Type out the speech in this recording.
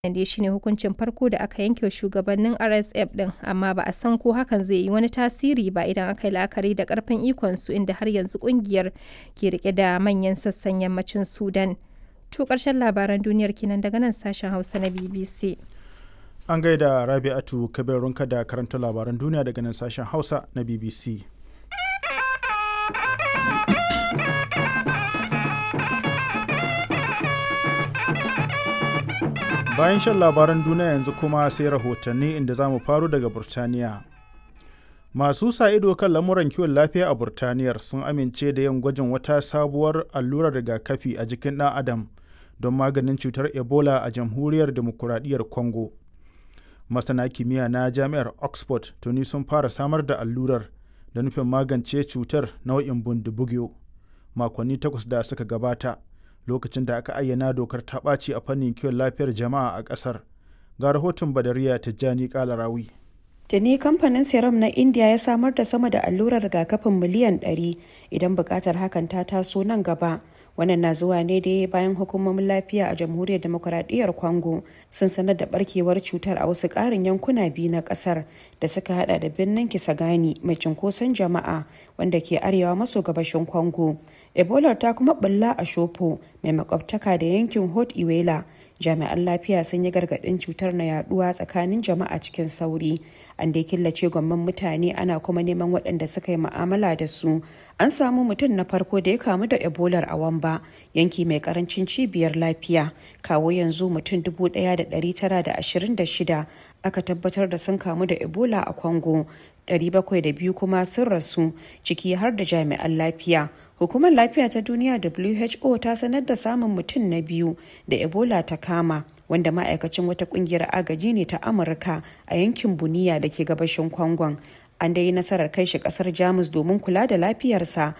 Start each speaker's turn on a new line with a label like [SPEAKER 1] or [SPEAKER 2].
[SPEAKER 1] Wannan dai shine hukuncin farko da aka yanke wa shugabannin RSF ɗin, amma ba a san ko hakan zai yi wani tasiri ba idan aka yi la'akari da ƙarfin ikonsu inda har yanzu ƙungiyar ke riƙe da manyan sassan yammacin Sudan. To ƙarshen labaran duniyar kenan daga nan sashen Hausa na BBC.
[SPEAKER 2] An gaida Rabi'atu Kabirunka da karanta labaran duniya daga nan sashen Hausa na BBC. Bayan shan labaran duniya yanzu kuma sai rahotanni inda za mu faro daga Burtaniya. Masu sa ido kan lamuran kiwon lafiya a Burtaniyar sun amince da yin gwajin wata sabuwar allurar rigakafi a jikin ɗan Adam don maganin cutar Ebola a jamhuriyar demokuraɗiyyar Congo. Masana kimiyya na jami'ar Oxford tuni sun fara samar da allurar da nufin magance cutar nau'in bundibugyo makonni takwas da suka gabata. lokacin da aka ayyana dokar ta ɓaci a fannin kiwon lafiyar jama'a a ƙasar ga rahoton badariya tijjani kalarawi
[SPEAKER 3] Tuni kamfanin serum na India ya samar da sama da allurar rigakafin miliyan 100 idan buƙatar hakan ta taso nan gaba. Wannan na zuwa ne da bayan hukumomin lafiya a jamhuriyar demokuraɗiyyar Congo sun sanar da barkewar cutar a wasu ƙarin yankuna biyu na ƙasar da suka hada da birnin Kisangani mai cunkoson jama'a wanda ke arewa maso gabashin Congo. Ebola ta kuma bulla a Shopo mai makwabtaka da yankin Hot Iwela. Jami'an lafiya sun yi gargaɗin cutar na yaduwa tsakanin jama'a cikin sauri. An dai killace gwamman mutane ana kuma neman waɗanda suka yi mu'amala da su. An samu mutum na farko da ya kamu da Ebola a Wamba, yanki mai karancin cibiyar lafiya. Kawo yanzu mutum 1,926 aka tabbatar da sun kamu da Ebola a Congo. 702 kuma sun rasu ciki har da jami'an lafiya. Hukumar Lafiya ta Duniya WHO ta sanar da samun mutum na biyu da Ebola ta kama, wanda ma'aikacin wata kungiyar agaji ne ta Amurka a yankin Buniya da ke gabashin Kwangon. An dai nasarar kai shi kasar Jamus domin kula da lafiyarsa